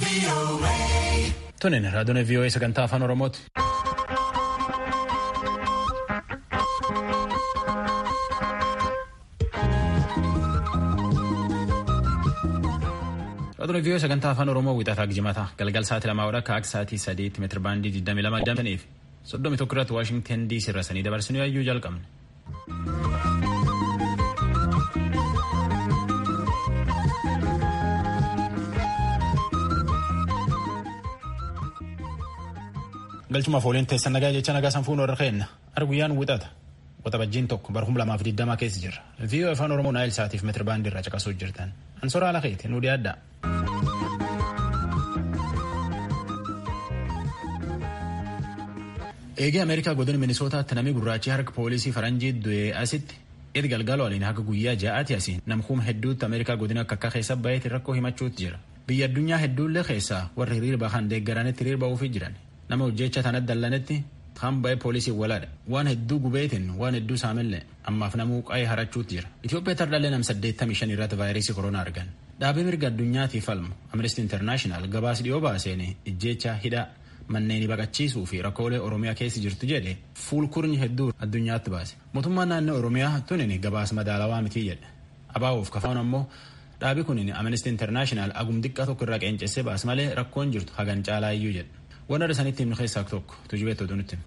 Tunin raadiyoon VOA sagantaa afaan Oromooti. Raadiyoon VOA sagantaa afaan Oromoo wixataa gijimata galgal sa'aatii lamaa akka akka sa'aatii sadiitti meetira baandii 22 damtaniif soddomi tokko irratti Waashingten DC irra sanii dabarsanii yayyuu jalqabne. galchumaaf ooliin teessan nagaa jecha nagaa sanfuun warra keenna arguyyaan wixata waxabajjiin tokko bara kuma lamaaf digdamaa keessa jirra viiyoo afaan oromoo naayil saatiif meetira baandii irraa caqasuu jirtan ansoraa ala keeti nu dhiyaadda. eegee ameerikaa godina minisootaatti namni gurraachi harka poolisii faranjii du'ee asitti edi galgala waliin haga guyyaa ja'aati asiin namkuuma hedduutti ameerikaa godina akka akka keessa baheeti rakkoo himachuutti jira biyya addunyaa hedduullee keessaa warri hiriirba kan deeggaranitti hiriirba uufii jiran nama hojjecha tanatti dallanetti kan ba'e poolisii walaadha waan hedduu gubeetiin waan hedduu saamillee ammaaf namuu qa'ee harachuutti jira Itoophiyaa tardaallee nam 85 irratti vaayirasii koronaa argan dhaabee mirga addunyaatiif falmu amnesty international gabaas dhiyoo baaseen ijjecha hidhaa manneen baqachiisuu fi rakkoolee oromiyaa keessa jirtu jedhe fuulkurni hedduu addunyaatti baase mootummaan naannoo oromiyaa tunin gabaas madaalawaa mitii jedhe abaa'uuf kafaan ammoo dhaabi kunin amnesty international agum xiqqaa tokko irraa qeencessee baas malee rakkoon jirtu hagan caalaa iyyuu jedhe waan adda sanitti himnu keessaa tokko tujubeetti oduu nutti.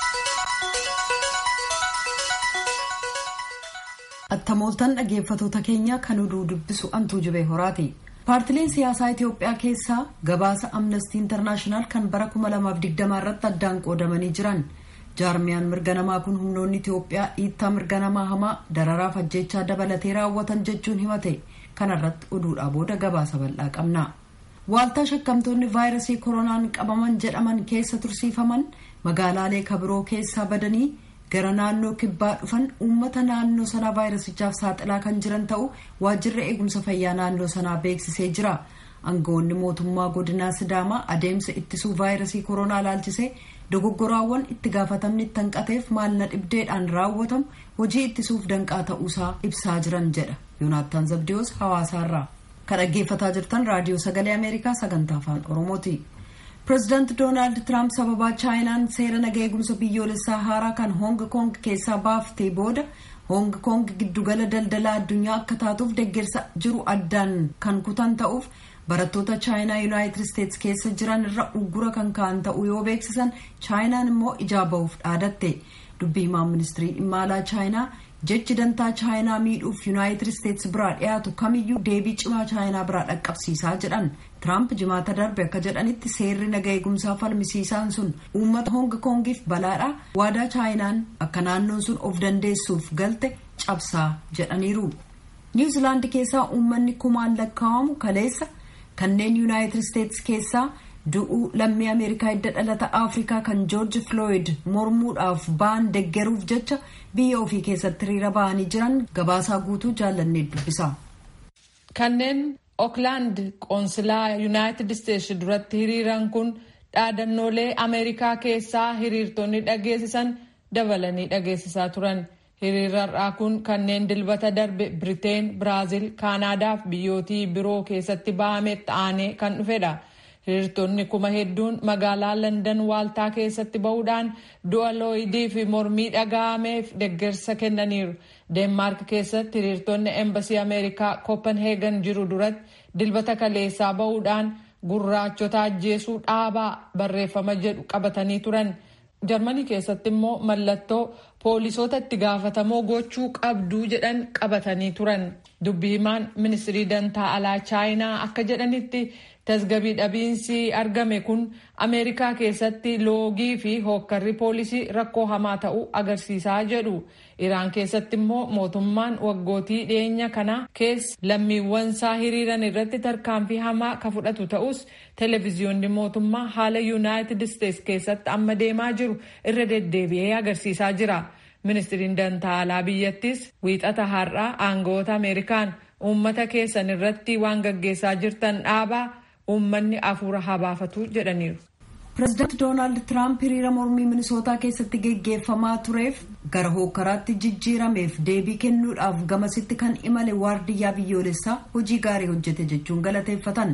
Attamooltan dhaggeeffatoota keenya kan oduu dubbisu antuu jibee horaati. Paartileen siyaasaa Itoophiyaa keessaa gabaasa amnestii intarnaashinaal kan bara 2020 irratti addaan qoodamanii jiran. jaarmiyaan mirga namaa kun humnoonni Itoophiyaa dhiittaa mirga namaa hamaa dararaaf ajjechaa dabalatee raawwatan jechuun himate kanarratti oduudhaa booda gabaasa bal'aa qabna. Waaltaa shakkamtoonni vaayirasii koronaan qabaman jedhaman keessa tursiifaman magaalaalee kabiroo keessaa badanii gara naannoo kibbaa dhufan uummata naannoo sanaa vaayirasichaaf saaxilaa kan jiran ta'u waajjirri eegumsa fayyaa naannoo sanaa beeksisee jira. Aangawoonni mootummaa godinaa Sidaamaa adeemsa ittisuu vaayirasii koronaa laalchisee dogoggoraawwan itti gaafatamni itti hanqateef maalna dhibdeedhaan raawwatamu hojii ittisuuf danqaa ta'uusaa ibsaa jiran jedha. Yoonaattaan Zabdiyoos hawaasaarraa. kan dhaggeeffataa jirtan raadiyoo sagalee ameerikaa sagantaa afaan oromooti pireezidaanti doonaald tiraamp sababaa chaayinaan seera naga eegumsa biyyoolessaa haaraa kan hoong koong keessaa baaftee booda hoong koong giddugala daldalaa addunyaa akka taatuuf deeggarsa jiru addaan kan kutan ta'uuf barattoota chaayinaa yuunaayitid isteetsi keessa jiran irra uggura kan ka'an ta'uu yoo beeksisan chaayinaan immoo ijaa ba'uuf dhaadatte dubbii himaan ministirii dhimma alaa chaayinaa jechi dantaa chaayinaa miidhuuf yuunaayitid isteetsi biraa dhiyaatu kamiyyuu deebii cimaa chaayinaa biraa dhaqqabsiisaa jedhan tiraamp jimaata darbe akka jedhanitti seerri naga eegumsaa falmisiisaan sun uummata hoong koongiif balaadha waadaa chaayinaan akka naannoon sun of dandeessuuf galte cabsaa jedhaniiru niwuzilaandi keessaa uummanni kumaan lakkaa'amu kaleessa kanneen yuunaayitid isteetsi keessaa du'uu lammii ameerikaa hidda dhalata afrikaa kan joorji flooyid mormuudhaaf ba'an deggeruuf jecha biyya ofii keessatti hiriira ba'anii jiran gabaasaa guutuu jaallannee dubbisa. kanneen ooklaand qoonsilaa yuunaayitid isteetsi duratti hiriiran kun dhaadannoolee ameerikaa keessaa hiriirtonni dhageessisan dabalanii dhageessisaa turan hiriirarraa kun kanneen dilbata darbe biriteen biraaziil kaanaadaa fi biyyootii biroo keessatti ba'ame ta'anii kan dhufedha. hiriirtonni kuma hedduun magaalaa landan waaltaa keessatti bahuudhaan du'a looyidii fi mormii dhaga'ameef deeggarsa kennaniiru deenmaark keessatti hiriirtonni eembasii ameerikaa kopenheegan jiru duratti dilbata kaleessaa bahuudhaan gurraachota ajjeesuu dhaabaa barreeffama jedhu qabatanii turan jarmanii keessatti immoo mallattoo poolisoota itti gaafatamoo gochuu qabduu jedhan qabatanii turan dubbii himaan ministirii dantaa alaa chaayinaa akka jedhanitti tasgabii dhabiinsi argame kun ameerikaa keessatti loogii fi hookkarri poolisii rakkoo hamaa ta'uu agarsiisaa jedhu iraan keessatti immoo mootummaan waggootii dhiyeenya kana keessa lammiiwwan isaa hiriiran irratti tarkaanfii hamaa ka fudhatu ta'us televiziyoonni mootummaa haala yuunaayitid isteetsi keessatti amma deemaa jiru irra deddeebi'ee agarsiisaa jira ministiriin dantaa alaa biyyattis wiixata har'aa aangawoota ameerikaan uummata keessan irratti waan gaggeessaa jirtan dhaabaa uummanni afuura habaafatu jedhaniiru. pireezidaanti doonaald tiraamp hiriira mormii minisootaa keessatti geggeeffamaa tureef gara hookkaraatti jijjiirameef deebii kennuudhaaf gamasitti kan imale waardiyyaa biyyoolessaa hojii gaarii hojjete jechuun galateeffatan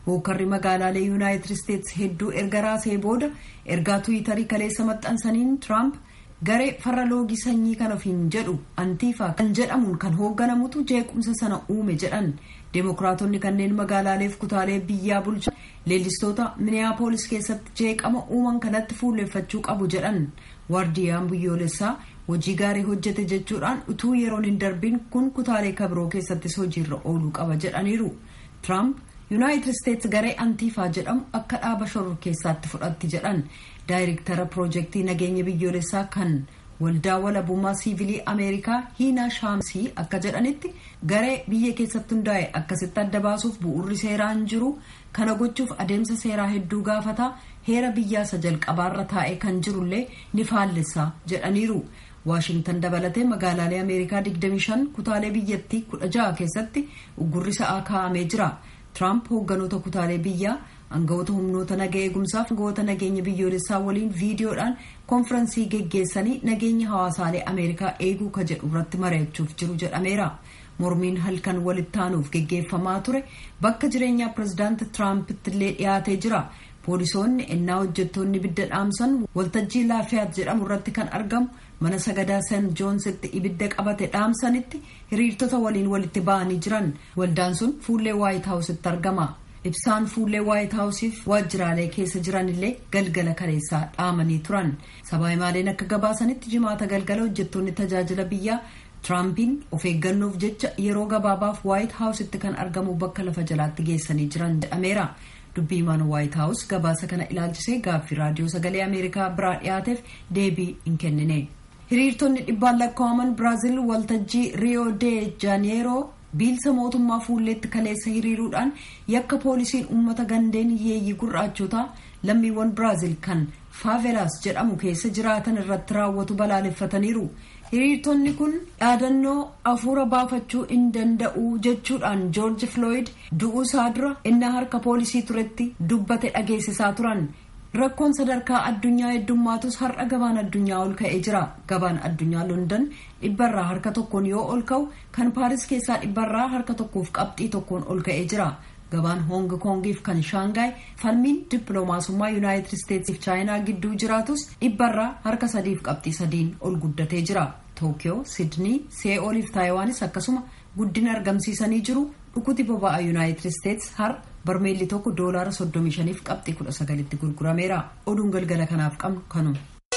hookarri magaalaalee yuunaayitid isteetsi hedduu erga raasee booda ergaa tuwitarii kaleessa maxxansaniin tiraamp garee farra loogii sanyii kan ofiin jedhu antiifaa kan jedhamuun kan hoogganamutu jeequmsa sana uume jedhan deemokiraatonni kanneen magaalaaleef kutaalee biyyaa bulchan leellistoota miniyaapolis keessatti jeeqama uuman kanatti fuulleffachuu qabu jedhan waardiyaan biyyoolessaa hojii gaarii hojjete jechuudhaan utuu yeroon hin darbiin kun kutaalee kabiroo keessattis hojiirra ooluu qaba jedhaniiru tiraamp yuunaayitid isteetsi garee antiifaa jedhamu akka dhaaba shoror keessaatti fudhatti jedhan daayirektara piroojeektii nageenya biyyoolessaa kan waldaa walabummaa siivilii ameerikaa hiinaa shaamsii akka jedhanitti garee biyya keessatti hundaa'e akkasitti adda baasuuf bu'urri seeraan jiru kana gochuuf adeemsa seeraa hedduu gaafataa heera biyyaasa jalqabaarra taa'e kan jirullee ni faallessa jedhaniiru waashingtan dabalatee magaalaalee ameerikaa 25 kutaalee biyyattii 16 keessatti uggurri sa'aa kaa'amee jira tiraamp hoogganoota kutaalee biyyaa aangawoota humnoota naga eegumsaaf aangawoota nageenya biyyoolessaa waliin viidiyoodhaan konfirensii geggeessanii nageenya hawaasaalee ameerikaa eeguu ka jedhu irratti mari'achuuf jiru jedhameera mormiin halkan walitti aanuuf geggeeffamaa ture bakka jireenyaa pirezidaanti tiraampitti illee dhiyaatee jira poolisoonni ennaa hojjettoonni ibidda dhaamsan waltajjii laafiyaat jedhamu irratti kan argamu mana sagadaa san joonsitti ibidda qabate dhaamsanitti hiriirtota waliin walitti ba'anii jiran waldaan sun fuullee waayit haawusitti argama ibsaan fuullee waayit haawusiif waajjiraalee keessa jiranillee galgala kaleessaa dhaamanii turan sabaayimaaleen akka gabaasanitti jimaata galgala hojjettoonni tajaajila biyyaa tiraampiin of eeggannoof jecha yeroo gabaabaaf waayit haawusitti kan argamu bakka lafa jalaatti geessanii jiran jedhameera dubbii himaan waayit haawus gabaasa kana ilaalchisee gaaffii raadiyoo sagalee ameerikaa biraa dhiyaateef deebii hin kennine hiriirtonni dhibbaan lakkaa'aman biraaziil waltajjii riyoo de jaaneeroo biilsa mootummaa fuulleetti kaleessa hiriiruudhaan yakka poolisiin uummata gandeen hiyyeeyyii gurraachotaa lammiiwwan biraaziil kan faavelaas jedhamu keessa jiraatan irratti raawwatu balaaleffataniiru hiriirtonni kun dhaadannoo afuura baafachuu hin danda'u jechuudhaan joorji flooyid du'uu isaa dura innaa harka poolisii turetti dubbate dhageessisaa turan rakkoon sadarkaa addunyaa heddummaatus har'a gabaan addunyaa ol ka'ee jira gabaan addunyaa london dhibbarraa harka tokkoon yoo ol ka'u kan paaris keessaa dhibbarraa harka tokkoof qabxii tokkoon ol ka'ee jira gabaan hoong koongiif kan shaangaay falmiin dippiloomaasummaa yuunaayitid isteetsiif chaayinaa gidduu jiraatus dhibbarraa harka sadiif qabxii sadiin ol guddatee jira tookiyoo sidnii see'ooliif taayiwaanis akkasuma guddina argamsiisanii jiru dhukuti boba'aa yuunaayitid isteets har barmeelli tokko doolaara 35 fi qabxii 19tti gurgurameera oduun galgala kanaaf qabnu kanuma.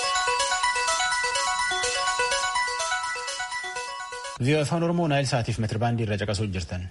Vii'oo afaan Oromoo Naayil Saatiif meetirbaandii irra caqasuu jirtan.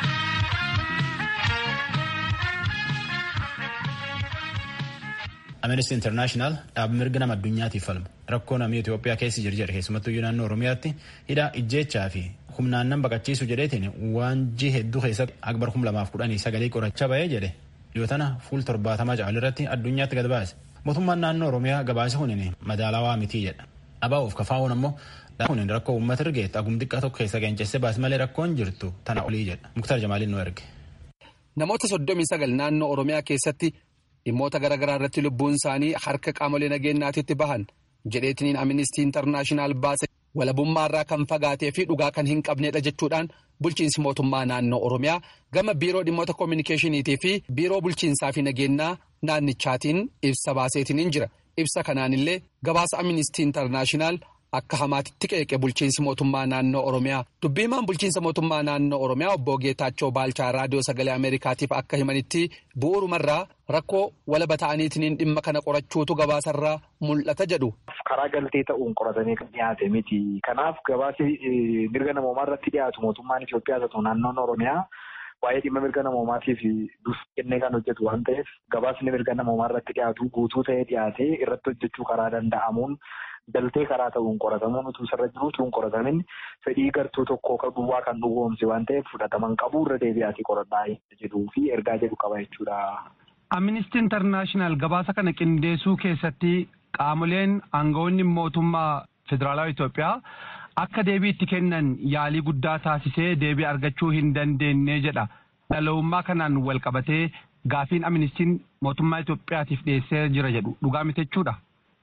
Amnesty International dhaabbi mirga nama addunyaatiif falmu rakkoo namni Itoophiyaa keessa jiru jedhe keessumattuu naannoo Oromiyaatti hidhaa ijjeechaa fi humnaannan baqachiisu jedheetiin waanjii hedduu keessatti akbar kum lamaaf kudhanii sagalee qoracha ba'ee jedhe yoo tana fuul torbaatamaa caalu irratti addunyaatti gad baase mootummaan naannoo Oromiyaa gabaasa kunin madaalawaa mitii jedha dhabaa'uuf kafaa'uun ammoo kunin rakkoo uummata ergeetti agum xiqqaa tokko keessa geencesse baas malee rakkoon jirtu tana olii jedha muktar jamaaliin nu erge. Namoota soddomii sagal naannoo Oromiyaa keessatti dhimmoota garaagaraa irratti lubbuun isaanii harka qaamolee nageenyaatitti bahan jedheetiniin amnistii intarnaashinaal baase walabummaa irraa kan fagaatee fi dhugaa kan hin qabneedha jechuudhaan bulchiinsi mootummaa naannoo oromiyaa gama biiroo dhimmoota koominikeeshiniitii fi biiroo bulchiinsaa fi nageenyaa naannichaatiin ibsa baaseetiniin jira ibsa kanaanillee gabaasa amnistii intarnaashinaal akka hamaatitti qeeqe bulchiinsi mootummaa naannoo oromiyaa dubbiimaan bulchiinsa mootummaa naannoo oromiyaa obbo Geetaachoo Baalchaa raadiyoo sagalee ameerikaatiif akka himanitti bu'uurumarraa rakkoo walaba ta'aniitiin dhimma kana qorachuutu gabaasarraa mul'ata jedhu. karaa galtee ta'uun qoratanii kan dhiyaate miti kanaaf gabaasi mirga namoomaa irratti dhiyaatu mootummaan Itoophiyaa ta'u naannoon oromiyaa waa'ee dhimma mirga namoomaatiif dursa kennee kan hojjetu waan ta'eef gabaasni mirga namoomaa irratti dhiyaatu guutuu ta'ee dhiyaatee irratti hojjechuu karaa danda'amuun. galtee karaa ta'uun qoratamuun utuu sarara jiru utuu hin qoratamin fedhii gartuu tokkoo kan duwwaa kan dhugoomse waan ta'eef fudhataman qabu irra deebi'aatii qoradhaa jedhuu fi ergaa jedhu qaba jechuudha. Amnistii Intarnaashinaal gabaasa kana qindeessuu keessatti qaamoleen aangawoonni mootummaa federaalawaa Itoophiyaa akka deebii itti kennan yaalii guddaa taasisee deebii argachuu hin dandeenye jedha. Dhala'ummaa kanaan wal qabatee gaafiin amnistiin mootummaa Itoophiyaatiif dhiyeessee jira jedhu dhugaa miti jechuudha.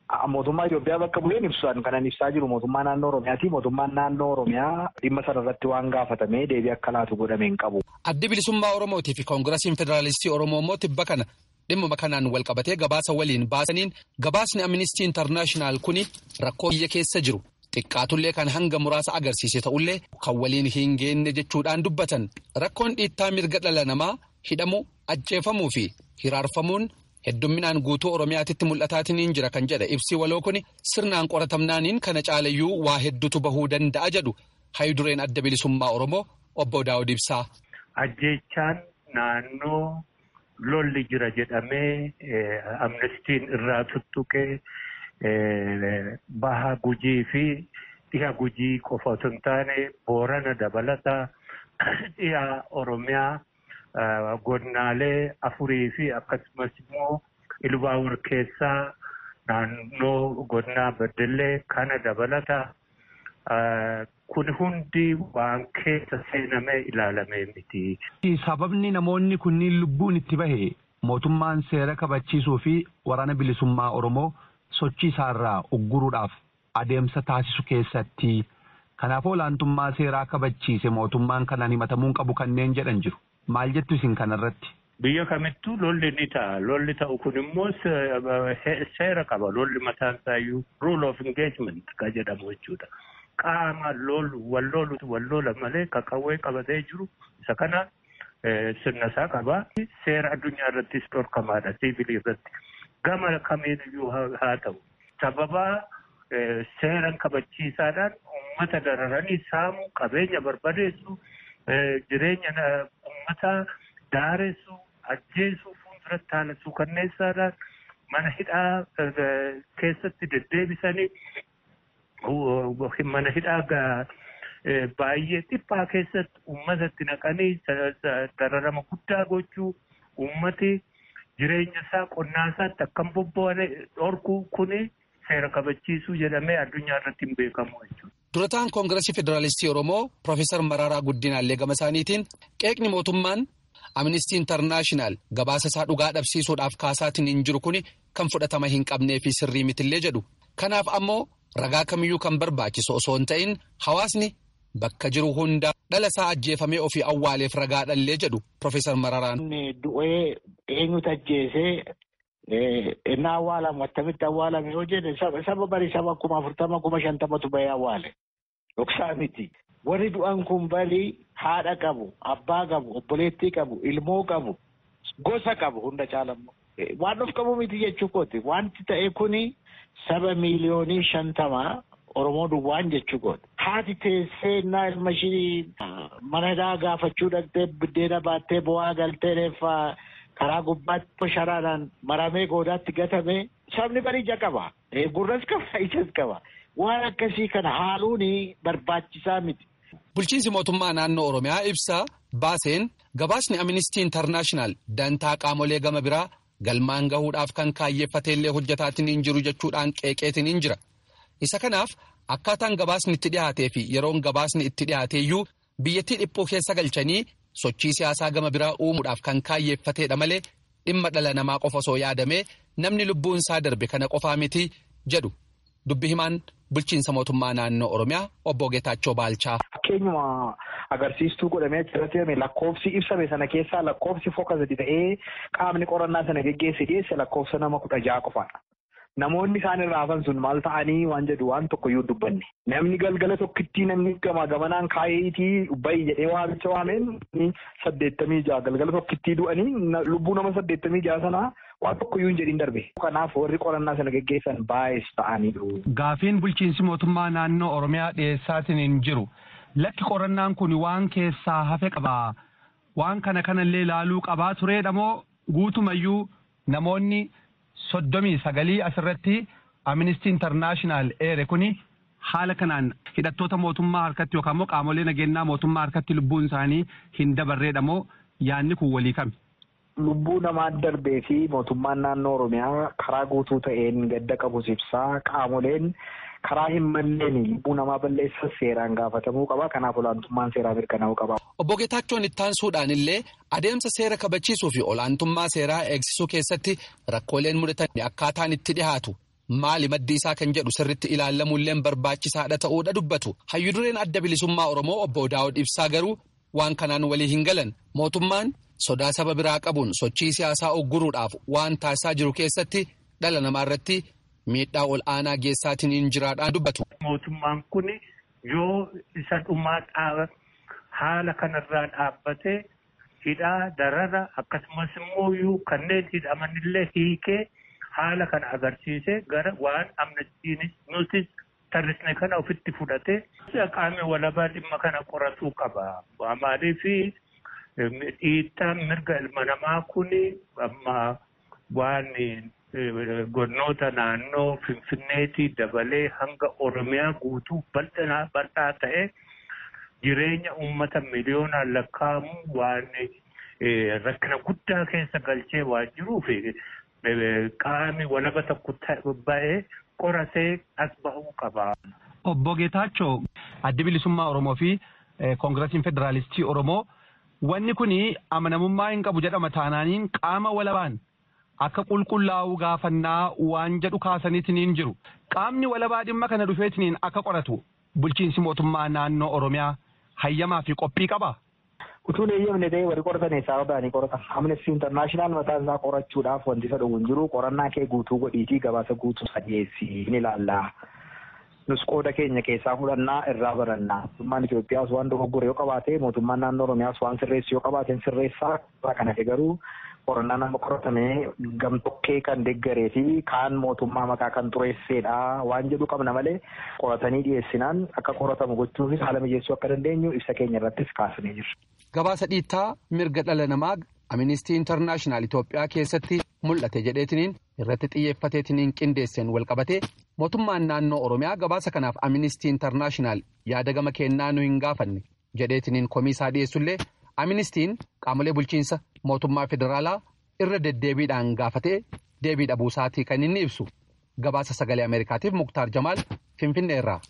mootummaa Itoophiyaa bakka bu'een ibsan kanan ibsaa jiru mootummaa naannoo Oromiyaati. Mootummaan naannoo Oromiyaa dhimma sana irratti waan gaafatamee deebii akka laatu godhame hin qabu. Addi bilisummaa Oromootii fi Koongirasiin Federaalistii Oromoo immoo tibba kana dhimma kanaan wal qabatee gabaasa waliin baasaniin gabaasni Amnistii Intarnaashinaal kuni rakkoo biyya keessa jiru. Xiqqaatullee kan hanga muraasa agarsiise ta'ullee kan waliin hin geenne jechuudhaan dubbatan rakkoon dhiittaa mirga dhala namaa hidhamuu ajjeefamuu fi hiraarfamuun heddumminaan guutuu oromiyaatitti mul'ataatiin jira kan jedhe ibsi waloo kun sirnaan qoratamnaaniin kana caalayyuu waa hedduutu bahuu danda'a jedhu hayidureen adda bilisummaa oromoo obbo Daawud Ibsaa. Ajjeechaan naannoo lolli jira jedhamee amnestiin irraa tuttuqee. Baha gujii fi dhiha gujii qofa osoo hin taane boorana dabalata dhiha oromiyaa godinaalee afurii fi akkasumas immoo ilbaawur keessaa naannoo godinaa beddellee kana dabalata kun hundi waan keessa seenamee ilaalamee miti. Sababni namoonni kunniin lubbuun itti bahe mootummaan seera kabachiisuu fi waraana bilisummaa Oromoo. sochii isaarraa ugguruudhaaf adeemsa taasisu keessatti kanaafuu olaantummaa seeraa kabachiise mootummaan kanaan himatamuun qabu kanneen jedhan jiru maal jettu isin kanarratti. Biyya kamittuu lolli ni ta'a. Lolli ta'u kun immoo seera qaba. Lolli mataan isaayyuu rule of engagement kan jedhamu jechuudha. Qaama lolu wal lolu wal lola malee qawwee qabatee jiru isa kana sirna isaa qaba. Seera addunyaa irrattis dhorkamaadha. Siivilii irratti. Gama kamiiyyuu haa ta'u sababa seeran kabachiisaadhaan uummata dararanii saamu qabeenya barbadeessu jireenya uummataa daaressu ajjeessu fuulduratti haala suukanneessaadhaan mana hidhaa keessatti deddeebisanii mana hidhaa baay'ee dhiphaa keessatti uummatatti naqanii dararama guddaa gochuu uummati. Jireenya isaa qonnaa isaatti akkam bobba'ane dhorkuu kuni seera kabachiisuu jedhamee addunyaa irratti hin beekamu jechuudha. Durataan Koongirasii Federaalistii Oromoo Profeesar Mararaa Guddinaallee gama isaaniitiin qeeqni mootummaan Amnistii Intarnaashinaal gabaasa isaa dhugaa dhabsiisuudhaaf kaasaatiin hin jiru kuni kan fudhatama hin qabnee fi sirrii mitillee jedhu. Kanaaf ammoo ragaa kamiyyuu kan barbaachisu osoo hin ta'in hawaasni bakka jiru hunda dhala isaa ajjeefamee ofii awwaaleef ragaa dhallee jedhu Profeesar Mararaan. Du'ee eenyutu ajjeesee inni awwaalamu attamitti awwaalame yoo jedhe saba bari saba kuma afurtama kuma shantamatu bahee awwaale. Dhoksaa miti. Warri du'an kun bali haadha qabu, abbaa qabu, obboleettii qabu, ilmoo qabu, gosa qabu hunda caalammoo. Waan of qabu miti jechuu kooti. Wanti ta'e kuni saba miiliyoonii shantamaa Oromoo duwwaan jechuu kooti. Haati teessee innaa ilma ishii mana hidhaa gaafachuu dhaqxee biddeena baattee bo'aa galtee reeffaa karaa gubbaatti sharaadhaan maramee goodaatti gatame sabni bari ija qaba. Gurras qaba ijas qaba. Waan akkasii kana haaluun barbaachisaa miti. Bulchiinsi mootummaa naannoo Oromiyaa ibsa baaseen gabaasni Amnistii Intarnaashinaal dantaa qaamolee gama biraa galmaan gahuudhaaf kan kaayyeeffateellee hojjetaatiin hin jiru jechuudhaan qeeqeetiin hin jira. Isa kanaaf akkaataan gabaasni itti dhiyaatee fi yeroon gabaasni itti dhiyaateeyyuu biyyattii dhiphuu keessa galchanii sochii siyaasaa gama biraa uumuudhaaf kan kaayyeeffateedha malee dhimma dhala namaa qofa osoo yaadamee namni lubbuun isaa darbe kana qofaa miti jedhu dubbi himaan bulchiinsa mootummaa naannoo Oromiyaa obbo Geetaachoo Baalchaa. Fakkeenyuma agarsiistuu godhamee achirratti lakkoofsi ibsame sana keessaa lakkoofsi foka sadi ta'ee qaamni qorannaa sana geggeesse dhiyeesse lakkoofsa nama kudha ja'a qofaadha. Namoonni isaan irraa hafan sun maal ta'anii waan jedhu waan tokkoyyuu dubbanne. Namni galgala tokkittii namni gamaa gamanaan kaayeetii bayi jedhee waamicha waameen saddeettamii ja'a galgala tokkittii du'anii lubbuu nama saddeettamii ja'a sanaa waan tokkoyyuu hin jedhin darbe. Kanaaf warri qorannaa sana geggeessan baay'ees ta'anii jiru. Gaafiin bulchiinsi mootummaa naannoo Oromiyaa dhiyeessaatiin hin jiru. Lakki qorannaan kun waan keessaa hafe qabaa. Waan kana kanallee ilaaluu qabaa tureedha moo guutumayyuu namoonni soddomii sagalii asirratti Amnistii Intarnaashinaal eere kuni haala kanaan hidhattoota mootummaa harkatti yookaan immoo qaamolee nageenyaa mootummaa harkatti lubbuun isaanii hin dabarreedha moo yaadni kun walii kami? Lubbuu namaa darbee fi mootummaan naannoo Oromiyaa karaa guutuu ta'een gadda qabus ibsaa qaamoleen karaa hin malleen lubbuu namaa balleessa seeraan gaafatamuu qaba. Kanaaf olaantummaan seeraa mirkanaa'uu qaba. Obbo Geetaachoon ittaansuudhaan illee adeemsa seera kabachiisuu fi olaantummaa seeraa eegsisuu keessatti rakkooleen mudatan akkaataan itti dhihaatu maali maddi isaa kan jedhu sirritti ilaallamuulleen barbaachisaadha ta'uudha dubbatu hayyudureen adda bilisummaa oromoo obbo daawud ibsaa garuu waan kanaan walii hin galan mootummaan sodaa saba biraa qabuun sochii siyaasaa ogguruudhaaf waan taasisaa jiru keessatti dhala namaa irratti miidhaa ol aanaa geessaatiin hin jiraadhaan dubbatu. Mootummaan kun yoo isa dhumaa haala kanarraa dhaabbatee hidhaa darara akkasumas immoo kanneen hidhamanillee hiikee haala kana agarsiisee gara waan amnestiinis nutis tarrisne kana ofitti fudhatee qaamni walabaa dhimma kana qoratuu qaba. Maaliif dhiittaan mirga ilma namaa kun amma waan godinoota naannoo Finfinneetii dabalee hanga Oromiyaa guutuu bal'aa ta'e jireenya uummata miliyoonaan lakkaa'amu waan rakkina guddaa keessa galchee waan jiruuf qaamni walaba tokko ba'ee qoratee as bahuu qaba. Obbo Geetaachoo addi bilisummaa Oromoo fi koongirasiin federaalistii Oromoo wanni kun amanamummaa hin qabu jedhama taanaaniin qaama walabaan akka qulqullaa'uu gaafannaa waan jedhu kaasaniitiin jiru. Qaamni walabaa dhimma kana dhufeetiin akka qoratu bulchiinsi mootummaa naannoo Oromiyaa hayyamaa fi qophii qaba. Utuun eeyyamne ta'ee warri qoratan sababa ni qoratan. Amnesty International mataa isaa qorachuudhaaf wanti isa dhufu hin jiru. Qorannaa kee guutuu godhiitii gabaasa guutuu isa dhiyeessii ni ilaalla. Nus qooda keenya keessaa fudhannaa irraa barannaa. Mootummaan Itoophiyaas waan dogoggore yoo qabaate mootummaan naannoo Oromiyaas waan sirreessu yoo qabaate sirreessaa. Kana garuu qorannaan amma qoratamee gamtokkee kan deggaree fi kaan mootummaa maqaa kan xureessedha waan jedhu qabna malee qoratanii dhiyeessinaan akka qoratamu gochuufis haala mijeessuu akka dandeenyu ibsa keenya irrattis kaasnee jirra. Gabaasa dhiittaa mirga dhala namaa Amnistii Intarnaashinaal Itoophiyaa keessatti mul'ate jedheetiniin irratti xiyyeeffateetiniin qindeesseen walqabatee mootummaan naannoo Oromiyaa gabaasa kanaaf Amnistii Intarnaashinaal yaada gama kennaa nu hin gaafanne jedheetiniin komisaa dhiyeessullee Amnistiin qaamolee bulchiinsa mootummaa federaalaa irra deddeebiidhaan gaafatee deebii dhabuusaatii kan inni ibsu gabaasa sagalee Ameerikaatiif Muktaar Jamaal Finfinnee irraa.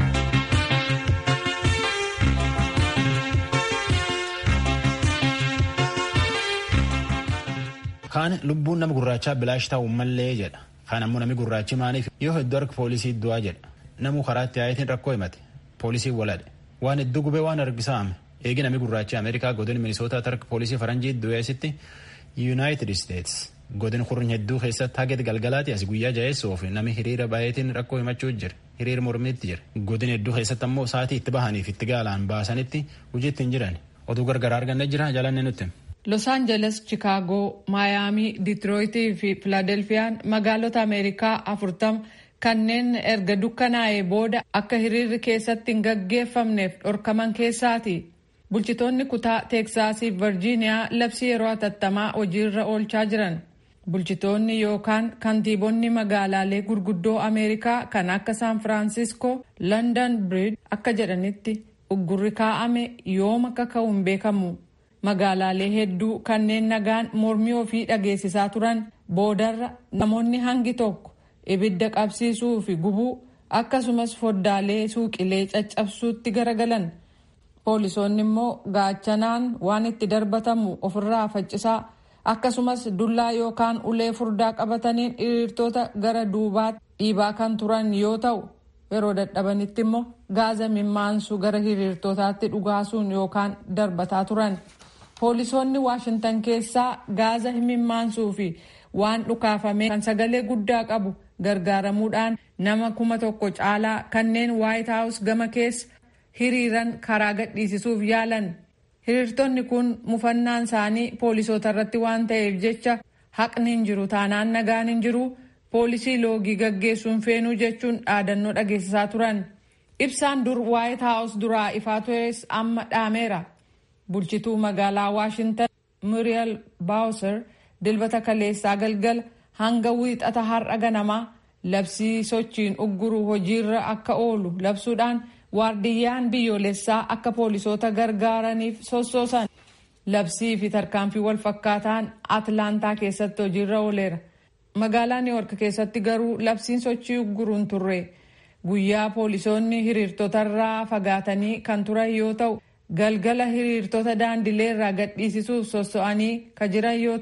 Kaan lubbuun nama gurraachaa bilaash ta'u mallee jedha. Kaan ammoo namni gurraachi maaniif yoo hedduu harka poolisii du'aa jedha. Namuu karaatti yaa'itiin rakkoo himate. Poolisiin waladhe. Waan hedduu gubee waan argisaame. Eegi namni gurraachi Ameerikaa godina Minisootaa harka poolisii faranjii du'eessitti Yuunaayitid Isteets godina kurnya hedduu keessatti haga galgalaati as guyyaa jaheessuuf namni hiriira baay'eetiin rakkoo himachuu jira. Hiriira mormiitti jira. Godina hedduu keessatti ammoo sa'aatii itti bahaniif itti gaalaan baasanitti hojiitti hin jiran. Oduu gargaraa arganne jira jalanne nutti. Los Angeles, Chicaagoo, Maayaamii, Ditirooyitii fi Filaadelfiyaan magaalota Ameerikaa afurtama kanneen erga dukkanaa'ee booda akka hiriirri keessatti hin gaggeeffamneef dhorkaman keessaati. Bulchitoonni kutaa Teeksaasii fi Virjiiniyaa labsii yeroo hatattamaa hojiirra oolchaa jiran. Bulchitoonni yookaan kantiibonni magaalaalee gurguddoo Ameerikaa kan akka Saan Firaansiskoo, London Bridge akka jedhanitti uggurri kaa'ame yooma akka ka'u hin beekamu. Magaalaalee hedduu kanneen nagaan mormii ofii dhageessisaa turan boodarra namoonni hangi tokko ibidda qabsiisuu fi gubuu akkasumas foddaalee suuqilee caccabsuutti garagalan. Poolisoonni immoo gaachanaan waan itti darbatamu ofirraa faccisaa akkasumas dullaa yookaan ulee furdaa qabataniin hiriirtota gara duubaatti dhiibaa kan turan yoo ta'u yeroo dadhabanitti immoo gaaza mimmaansu gara hiriirtotaatti dhugaasuun yookaan darbataa turan. Poolisoonni Waashintan keessaa gaaza mimaansuu fi waan dhukaafame kan sagalee guddaa qabu gargaaramuudhaan nama kuma tokko caalaa kanneen White House gama keessa hiriiran karaa gadhiisisuuf yaalan. Hiriirtonni kun mufannaan isaanii poolisoota irratti waan ta'eef jecha haqni hin jiru taanaan nagaan hin jiru poolisii loogii gaggeessuun feenuu jechuun dhaadannoo dhageessisaa turan. Ibsaan dur White House duraa ifaa tures amma dhaameera. bulchituu magaalaa waashintan muriel baawuser dilbata kaleessaa galgala hanga wiixata har'a ganamaa labsii sochiin ugguruu hojiirra akka oolu labsuudhaan waardiyyaan biyyoolessaa akka poolisoota gargaaraniif sossoosan labsii fi tarkaanfii wal fakkaataan atlaantaa keessatti hojiirra ooleera magaalaa niiwork keessatti garuu labsiin sochii ugguruun turre guyyaa poolisoonni hiriirtotarraa fagaatanii kan turan yoo ta'u galgala hiriirtota daandilee irraa gadhiisisuuf sosso'anii ka jiran yoo ta'u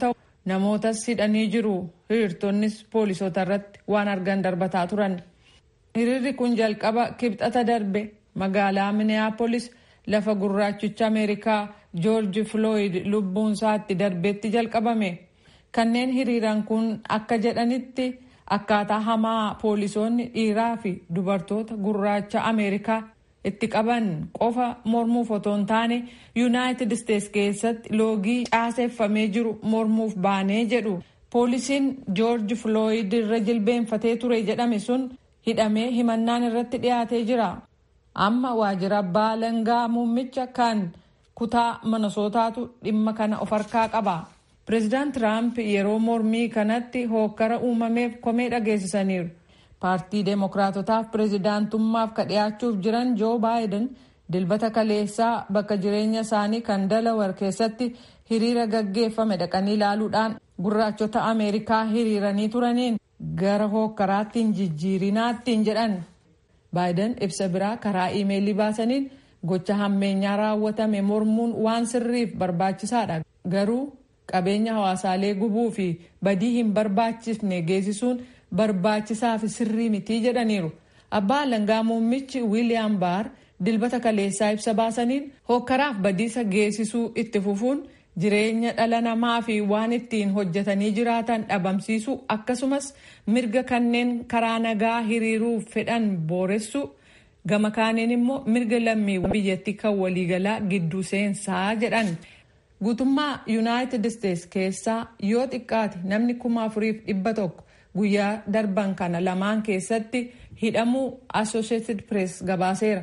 namootas hidhanii jiru hiriirtonnis poolisoota irratti waan argan darbataa turan hiriirri kun jalqaba kibxata darbe magaalaa minneapolis lafa gurraachicha ameerikaa joorji flooyid lubbuun isaatti darbeetti jalqabame kanneen hiriiran kun akka jedhanitti akkaataa hamaa poolisoonni dhiiraa fi dubartoota gurraacha ameerikaa itti qaban qofa mormuuf otoo hin taane yuunaayitid isteets keessatti loogii caaseeffamee jiru mormuuf baanee jedhu poolisiin joorji flooyid irra jilbeenfatee ture jedhame sun hidhamee himannaan irratti dhiyaatee jira amma waajjira abbaa alangaa muummicha kan kutaa minisootaatu dhimma kana of harkaa qaba pireezidaant tiraamp yeroo mormii kanatti hookkara uumameef komee dhageessisaniiru paartii deemokiraatotaaf pireezidaantummaaf ka dhiyaachuuf jiran joo baayiden dilbata kaleessaa bakka jireenya isaanii kan dalawar keessatti hiriira gaggeeffame dhaqanii ilaaluudhaan gurraachota ameerikaa hiriiranii turaniin gara hookkaraatti hin jijjiirinaatti hin jedhan baayiden ibsa biraa karaa iimeelii baasaniin gocha hammeenyaa raawwatame mormuun waan sirriif barbaachisaadha garuu qabeenya hawaasaalee gubuu fi badii hin barbaachifne geessisuun barbaachisaa fi sirrii mitii jedhaniiru abbaa alangaa muummichi wiiliyaam baar dilbata kaleessaa ibsa baasaniin hokkaraaf badiisa geessisuu itti fufuun jireenya dhala namaa fi waan ittiin hojjetanii jiraatan dhabamsiisuu akkasumas mirga kanneen karaa nagaa hiriiruuf fedhan booressu gama kaaniin immoo mirga lammiiwwan biyyattii kan waliigalaa gidduu seensaa jedhan guutummaa yuunaayitid isteets keessaa yoo xiqqaate namni kuma afuriif dhibba tokko guyyaa darban kana lamaan keessatti hidhamuu associated press gabaaseera.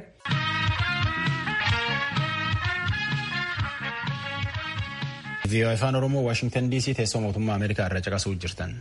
vii'oo afaan oromoo waashingtan dc teessoo mootummaa ameerikaa irra caqasuu jirtan.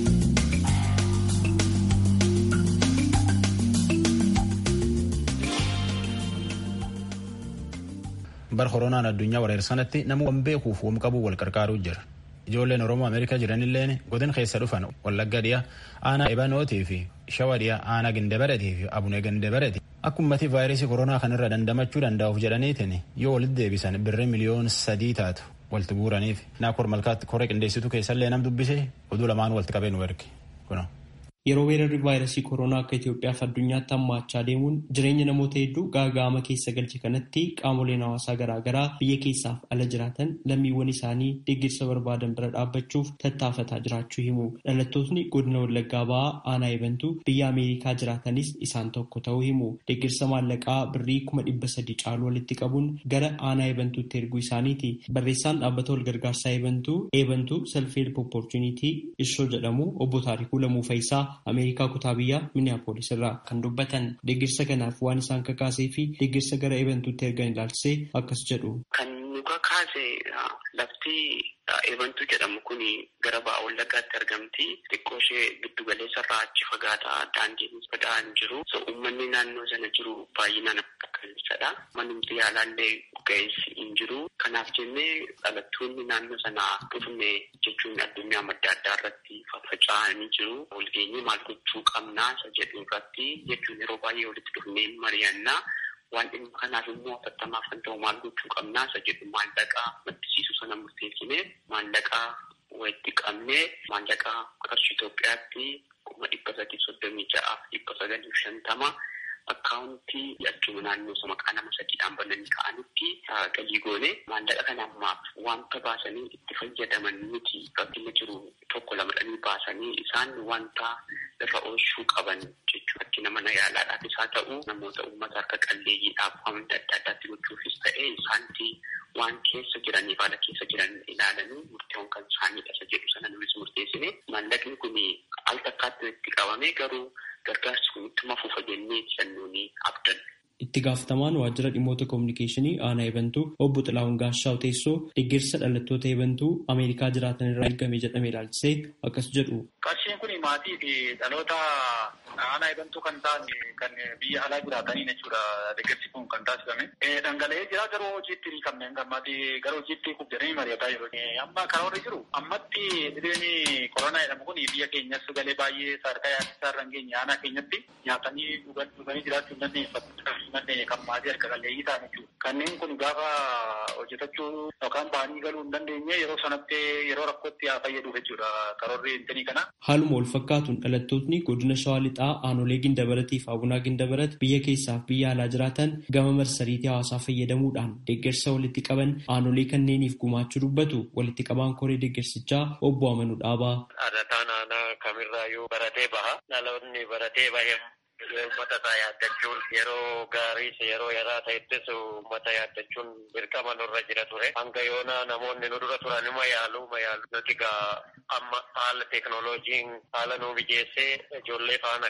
bar koronaan addunyaa wareersanatti nama waan beekuuf wam qabu wal qarqaaruu jira ijoolleen oromoo ameerikaa jiranilleen godin keessa dhufan wallagga dhiya aanaa ebanootii fi shawa dhiya aanaa gindabaretii fi abunee gindabareti akkumatti vaayirasii koronaa kanarra dandamachuu danda'uuf jedhaniitiin yoo walitti deebisan birrii miliyoon sadii taatu walitti buuraniif naakor malkaatti koree qindeessitu keessallee nam dubbise oduu lamaan walitti qabee nu erge kuno. Yeroo weerarri vaayirasii koronaa akka Itoophiyaaf addunyaatti hammaachaa deemuun jireenya namoota hedduu gaaga'ama keessa galche kanatti qaamoleen hawaasaa garaagaraa biyya keessaaf ala jiraatan lammiiwwan isaanii deeggarsa barbaadan bira dhaabbachuuf tattaafataa jiraachuu himu. Dhalattootni godina Wallaggaa ba'aa aanaa eebantuu biyya Ameerikaa jiraatanis isaan tokko ta'uu himu. Deeggarsa maallaqaa birrii kuma dhibba sadii caalu walitti qabuun gara aanaa eebantuutti erguu isaaniiti. Barreessaan dhaabbata walgargaarsaa eebantuu eebantuu self-help opportunity ishoo jedhamu obbo Taarikuu Lamuu Fayisaa Ameerikaa kutaa biyyaa Minneapolis irraa kan dubbatan deeggarsa kanaaf waan isaan kakaasee fi deeggarsa gara eebantuutti ergan ilaalchisee akkas jedhu. Kan nu kakaase lafti eebantuu jedhamu kun gara ba'a wallaggaatti argamti. Xiqqoo ishee giddu galeessa irraa achi fagaataa daandiin bada'an jiru. So uummanni naannoo sana jiru baay'inaan akkasadha. Manumti yaalaallee ga'eessi hin jiru. Kanaaf jennee dhalattoonni naannoo sana dhufne jechuun addunyaa madda addaa irratti faffaca'anii jiru. Walgeenyee maal gochuu qabnaa isa jedhu irratti jechuun yeroo baay'ee walitti dhufnee mari'annaa. Waan dhimma kanaaf immoo affattamaaf kan ta'u maal gochuu qabnaa isa jedhu maallaqaa maddisiisuu sana murteessinee maallaqaa walitti qabnee maallaqaa qarshii Itoophiyaatti kuma dhibba sadii soddomii ja'a dhibba sagalii shantama akkaawuntii achuma naannoo isa maqaa nama sadiidhaan bananii ka'anitti galii goone maallaqa kana ammaaf wanta baasanii itti fayyadaman miti rakkina jiru tokko lamadhanii baasanii isaan wanta irra oolchuu qaban jechuudha. Rakkina mana yaalaadhaafis haa ta'u namoota uummata harka qalleeyyiidhaaf wanta adda addaatti gochuufis ta'e isaanti waan keessa jiraniif haala keessa jiran ilaalanii murteewwan kan isaaniidha isa jedhu sana nulis murteessine maallaqni kun al takkaatti itti qabame garuu gargaarsi kun ittuma fufa jennee sannuuni abdan. Itti gaafatamaan waajjira dhimmoota koominikeeshinii aanaa eebantuu obbo Xilaawun Gaashaw teessoo deeggarsa dhalattoota eebantuu Ameerikaa jiraatan irraa eegame jedhame ilaalchisee akkas jedhu. Qarshiin kun maatii fi dhaloota aanaa eebantuu kan ta'an kan biyya alaa jiraataniin jechuudha deeggarsi kun kan taasifame. Dhangala'ee jira garuu hojiitti hin qabne gammaatii gara hojiitti kubjanii mari'ataa jiru. Amma karoorri jiru ammatti dhibeen koronaa jedhamu kun biyya keenyas galee baay'ee sadarkaa yaaddisaa irra hin geenye aanaa keenyatti nyaatanii dhuganii jiraachuu hin dandeenye manne kan maatii harka qalleeyyii ta'an jechuudha. Kanneen kun gaafa hojjetachuu yookaan ba'anii galuu hin dandeenye yeroo sanatti yeroo rakkootti haa fayyaduuf jechuudha karoorri intinii kana. Haaluma wal fakkaatuun dhalattootni godina Shawaa Lixaa aanolee Gindabaratee fi Abunaa Gindabarat biyya keessaaf biyya alaa jiraatan gama marsariitii hawaasaa fayyadamuudhaan deeggarsa walitti qaban aanolee kanneeniif gumaachuu dubbatu walitti qabaan koree deeggarsichaa obbo Amanuu Dhaabaa. Adataan aanaa kamirraayyuu baratee baha. Dhaloonni baratee bahe uummata isaa yaaddachuun yeroo gaariis yeroo yaraa ta'ettis uummata yaaddachuun dirqama nurra jira ture. Hanga yoona namoonni nu dura turan ima yaalu ima yaalu. Nuti gaa amma haala teeknooloojiin haala nu mijeessee ijoollee faana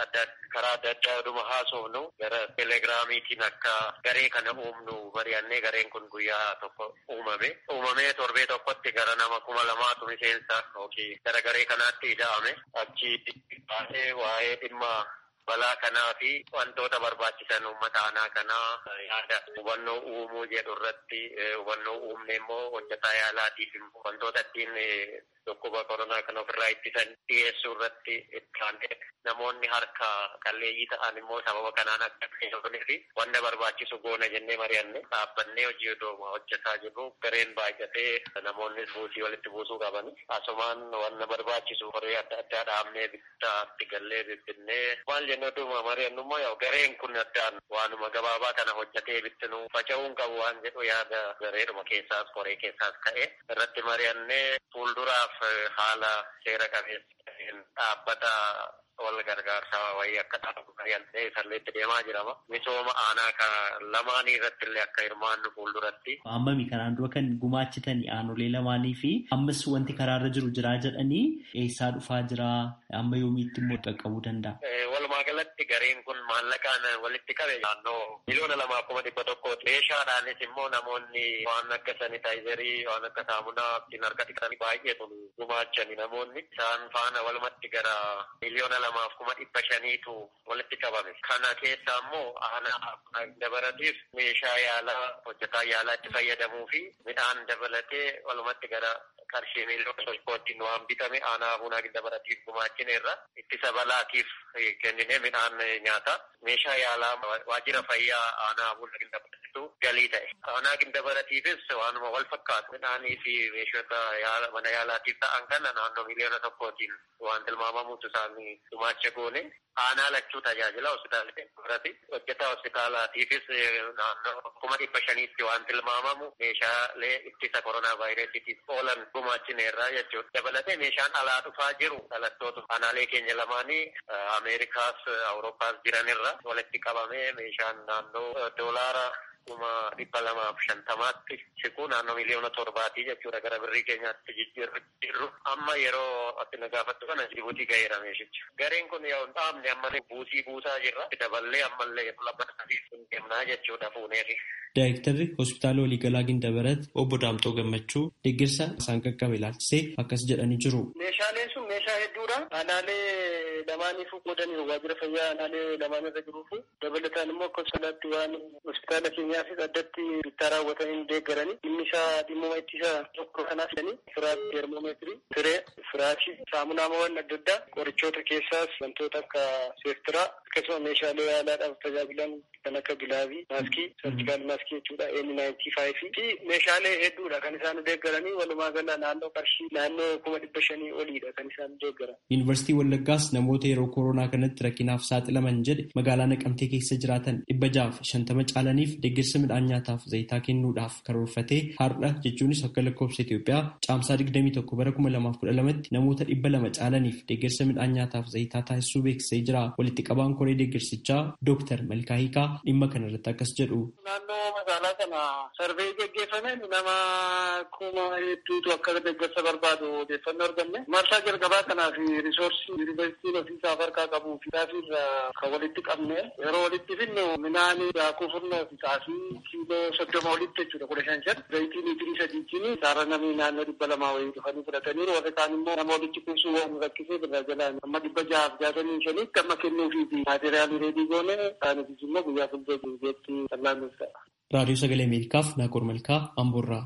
karaa adda addaa oduma haasofnu gara telegiraamiitiin akka garee kana uumnu mari'annee gareen kun guyyaa tokko uumame. Uumamee torbee tokkotti gara nama kuma lamaatu miseensa yookiin gara garee kanaatti ida'ame. Achi baasee waa'ee dhimma balaa kanaa fi wantoota barbaachisan uummata aanaa kanaa yaada hubannoo uumuu jedhu irratti hubannoo uumne immoo hojjetaa yaalaatiif immoo wantoota ittiin dhukkuba koronaa kana ofirraa ittisan dhiyeessuu irratti itti namoonni harka qalleeyyii ta'an immoo sababa kanaan akka fayyadamanii fi wanta barbaachisu goona jennee mari'anne dhaabbannee hojii odooma hojjetaa jirru gareen baay'atee namoonnis buusii walitti buusuu qaban asumaan wanta barbaachisu horii adda addaa dhaabnee bittaatti gallee bibbinnee maal jennee odooma mari'annummoo yoo gareen kun addaan waanuma gabaabaa kana hojjetee bittinu faca'uun qabu waan jedhu yaada gareedhuma keessaas koree keessaas ka'e irratti mari'annee fuulduraaf haala seera qabeessa dhaabbata wal gargaarsaa wayii akka dhaabatu mari'annee salleetti deemaa jirama. Misooma aanaa kan lamaanii irratti illee akka hirmaannu fuulduratti. Ammami kanaan dura kan gumaachitanii aanolee lamaanii fi ammas wanti karaarra jiru jiraa jedhanii eessaa dhufaa jira amma yoomiitti immoo qaqqabuu danda'a. Walumaa galatti gareen kun maallaqaan walitti qabe naannoo miliyoona lamaa kuma dhibba tokkooti. Meeshaadhaanis immoo namoonni waan akka sanitaayizarii waan akka saamunaa ittiin harka dhiqatan baay'eetu gumaachani namoonni. Isaan faana walumatti gara miliyoona lamaaf kuma dhibba shaniitu walitti qabame. Kana keessa immoo aanaa dabalatiif meeshaa yaalaa hojjetaa yaalaa itti fayyadamuu fi midhaan dabalatee walumatti gara qarshii miliyoona tokkootiin waan bitame aanaa bunaa dabalatiif gumaachineerra ittisa balaatiif kennine midhaan nyaata. Meeshaa yaalaa waajjira fayyaa aanaa bunaa dabalatitu galii ta'e. Aanaa dabalatiifis waanuma wal fakkaatu midhaanii fi meeshota mana yaalaatiif ta'an kana naannoo miliyoona tokkootiin waan tilmaamamutu isaanii gumaacha goone. Aanaa lachuu tajaajila hospitaala dabalati. Hojjetaa hospitaalaatiifis naannoo kuma dhibba shaniitti waan tilmaamamu meeshaalee ittisa koronaa vaayirasiitiif oolan gumaachineerra jechuudha. Dabalatee meeshaan alaa dhufaa jiru dhalattoota aanaalee keenya lamaanii Ameerikaas Awurooppaas jiranirra walitti qabamee meeshaan naannoo doolaara kuma dhibba lamaaf shantamaatti siquu naannoo miliyoona torbaatii jechuudha gara birrii keenyaatti jijjiirru amma yeroo ati na gaafattu kana Jibuutii ga'eera meeshicha. Gareen kun yoo hin dhaabne ammallee buusii buusaa jirra. Daballee ammallee lammata sadiif hin deemnaa jechuudha fuuneefi. Daayirektarri hospitaala waliigalaa Gindabarat obbo Daamxoo Gammachuu deeggarsa isaan qaqqabe ilaalchisee akkas jedhanii jiru. Meeshaaleen sun meeshaa hedduudha. Aanaalee lamaaniifuu qoodanii waajjira fayyaa aanaalee lamaan irra jiruufu dabalataan immoo akka salaatti waan hospitaala keenyaafis addatti bittaa raawwatanii deeggaranii dhimmi isaa dhimmuma ittisa tokko kanaaf jedhanii firaat teermoomeetirii, siree, firaashii, saamunaawwan adda addaa qorichoota keessaas wantoota akka seeftiraa akkasuma meeshaalee yaalaadhaaf tajaajilan kan akka gilaavii, maaskii, sarjikaal maaskii jechuudha, eenyu naayintii faayifii fi meeshaalee hedduudha kan isaan deeggaranii walumaa gala naannoo qarshii naannoo kuma dhibba shanii oliidha kan isaan deeggaran. Yuunivarsiitii Wallaggaas namoota yeroo koronaa kanatti rakkinaaf saaxilaman jedhe magaalaa Naqamtee keessa jiraatan dhibba jaaf shantama caalaniif deeggarsa midhaan nyaataaf zayitaa kennuudhaaf karoorfatee har'a jechuunis akka lakkoofsa Itoophiyaa caamsaa 21 bara 2012tti namoota dhibba lama caalaniif deeggarsa midhaan nyaataaf zayitaa taasisuu beeksisee jira. Walitti qabaan koree deeggarsichaa Dooktar Malkaa Hiikaa dhimma kana irratti akkas jedhu. Naannoo magaalaa kana sarvee geggeeffameen nama kuma hedduutu akka deeggarsa barbaadu odeeffannoo arganne. Marsaa jalqabaa kanaaf risoorsii yuunivarsiitiin ofiisaaf harkaa qabuu fi irraa kan walitti qabne yeroo walitti finnu midhaan daakuu furnoo fi xaafii kiiloo soddoma olitti jechuudha kudha shan shan zayitii liitirii sadiitiin isaarra namni naannoo dhibba lamaa wayii dhufanii fudhataniiru warri kaan immoo nama walitti kuusuu waan rakkisee birraa jalaan amma dhibba jahaaf jaatamii shaniitti amma kennuufii fi maateriyaalii reedii goone isaaniifis immoo guyyaa fuuldura duubeetti tallaannuuf ta'a. Raadiyoo Sagalee Ameerikaaf Naaqor Malkaa Amboorraa.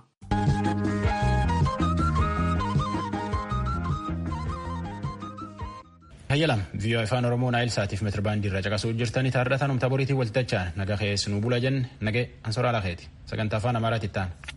Hayyalam viiyoo afaan Oromoo naayil saatiif meetirbaandii irra caqasuu jirtanii taardataan humta boriitiin waltachaan naga keessanuu bula jenne nagee ansoraa lakeeti sagantaa afaan amaaraatti ta'an.